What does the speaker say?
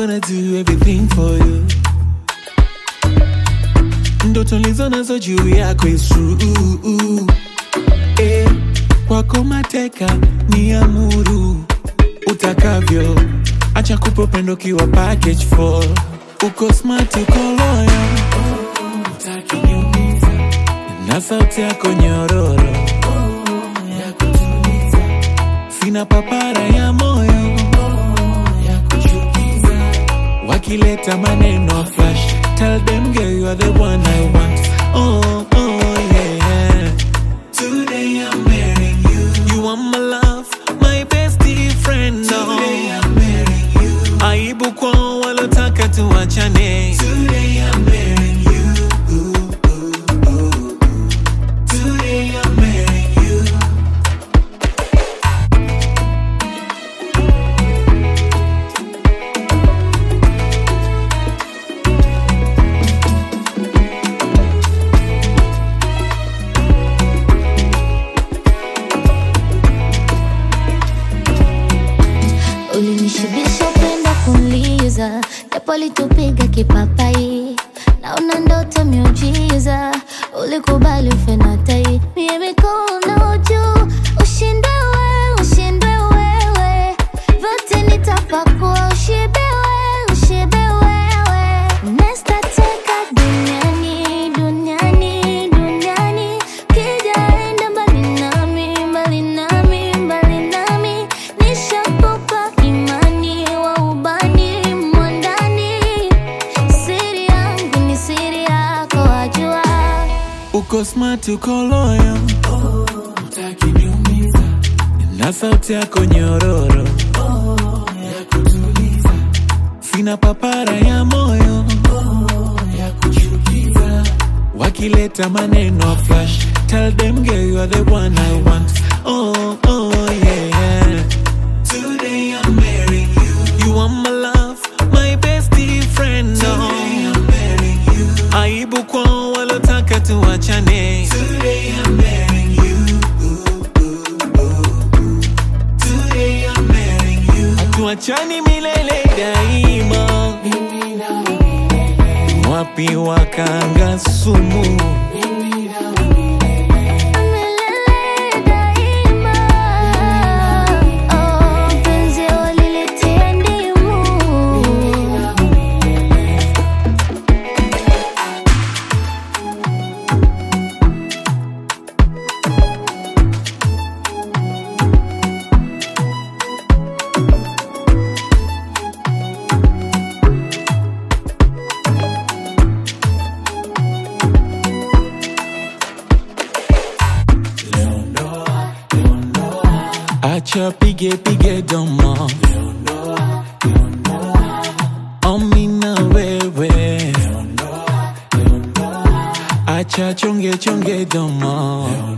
gonna do everything for you. Ndoto lizo nazo juu yako is true. Eh, kwako mateka ni amuru utakavyo, acha kupa upendo kiwa package for uko smart, uko loyal, utaki niumiza na sauti yako nyororo ya kutuliza, sina papara ya moyo ya kuchukiza, wakileta maneno flash, tell them girl you are the one I want. Oh, oh yeah. Today I'm marrying you. You are my love, my bestie friend. Today I'm marrying you. Aibu kwa walotaka tuachane. Today I'm marrying you. Today I'm marrying you. Ulinishibisha upendo kunliza, japo litupiga kipapai, naona ndoto miujiza, ulikubali ufe na tai, mie mikono juu, ushinde wewe, ushinde wewe, vyote nitapakua, ushibe wewe, ushibe wewe, nesta teka duniani, duniani, duniani, kijaenda mbali nami, mbali nami, mbali nami, nishakupa imani wa ubani mwandani, siri yangu ni siri yako, wajua Uko smart, uko loyal. Utaki niumiza. Na sauti yako nyororo ya kutuliza. Sina papara ya moyo ya kuchukiza. Wakileta maneno flash, tell them girl you are the one I want. Oh, oh yeah. Today I'm marrying you. You are my love, my bestie friend. Today I'm marrying you. Aibu kwa walotaka tuachane. Today I'm marrying you. Today I'm marrying you. Hatuachani milele daima. Wapi wakanga sumu? milele daima. Oh, penzi walilitia ndimu. Acha pige pige domo. Omi na wewe. Acha chonge chonge domo.